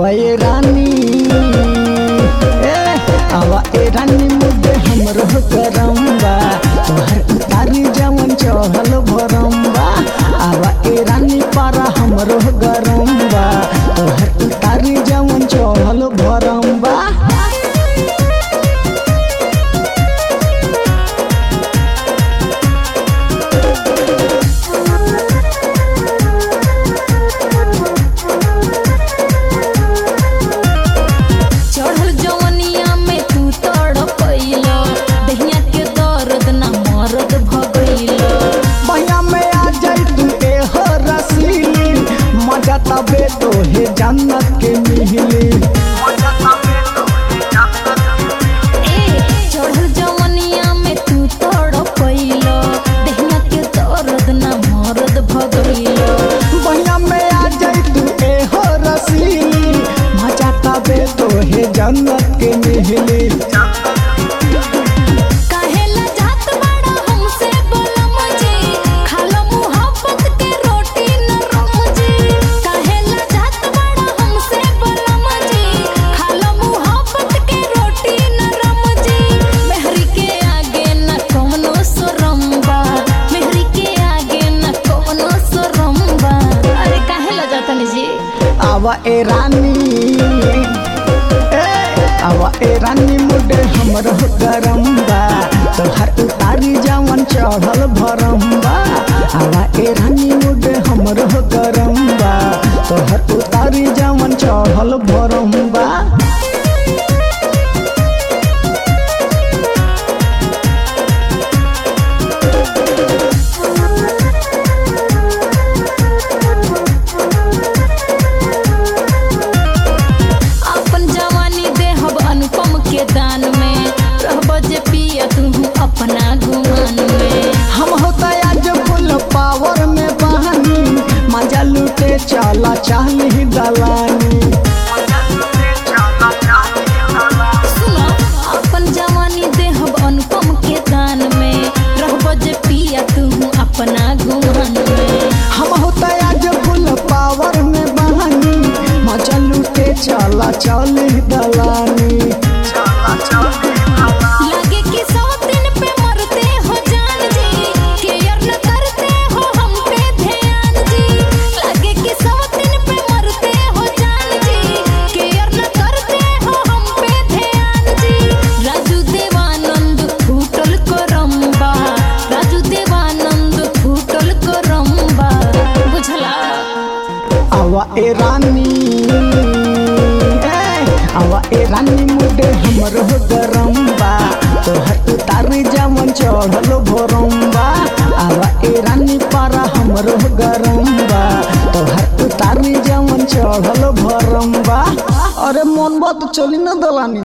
आवा ए रानी ए आवा ए रानी मुझे हमरो करम बा तोहर उतारी जवन चढ़ल भरम बा आवा ए रानी पारा हमरो गरम बा तोहर उतारी जवन चढ़ल भरम बा चढ़ल जवनिया में तू तड़पैलो दहिया के दर्द ना मरद भगैलो बहिया में आ जाई तू ए हो रसीली मजा तबे तो हे जन्नत के मिहली ए चढ़ल जवनिया में तू तड़पैलो दहिया के दर्द ना मरद भगैलो बहिया में आ जाई तू ए हो रसीली मजा तबे तो हे जन्नत के मिहली काहेला जात बड़ा हमसे बोलम जी खालो मुहब्बत के रोटी नरम जी काहेला जात बड़ा हमसे बोलम जी खालो मुहब्बत के रोटी नरम जी मेहरी के आगे न कोनो शरम बा मेहरी के आगे न कोनो शरम बा अरे काहेला जातनी जी आवा ए रानी ए आवा ए रानी मुडे हमर गरम बा तोहर उतारी जवन चढ़ल भरम बा आवा ए रानी मुडे हमर गरम बा तोहर उतारी जवन चढ़ल भरम बा अपन जवानी देहब अनुपम के दान में रहब जे पिया तू अपना गुमान में हम होता आज फुल पावर में बहानी मजा लूटे चला चाहली दलानी सुनो अपन जवानी देहब अनुपम के दान में रहब जे पिया तू अपना गुमान में हम होता आज फुल पावर में बहानी मजा लूटे चला चाहली दलानी लागे कि सौ दिन पे मरते हो जान जी केयर न करते हो हम पे ध्यान जी लागे कि सौ दिन पे मरते हो जान जी केयर न करते हो हम पे ध्यान जी राजू देवानंद फूटल करम्बा राजू देवानंद फूटल करम्बा बुझला आवा ए रानी ए आवा ए रानी मुडे हमर गरम बा तोहर उतारी जवन चढ़ल भरम बा आवा ए रानी पारा हमर गरम बा तोहर उतारी जवन चढ़ल भरम बा अरे मन बात चली न दलानी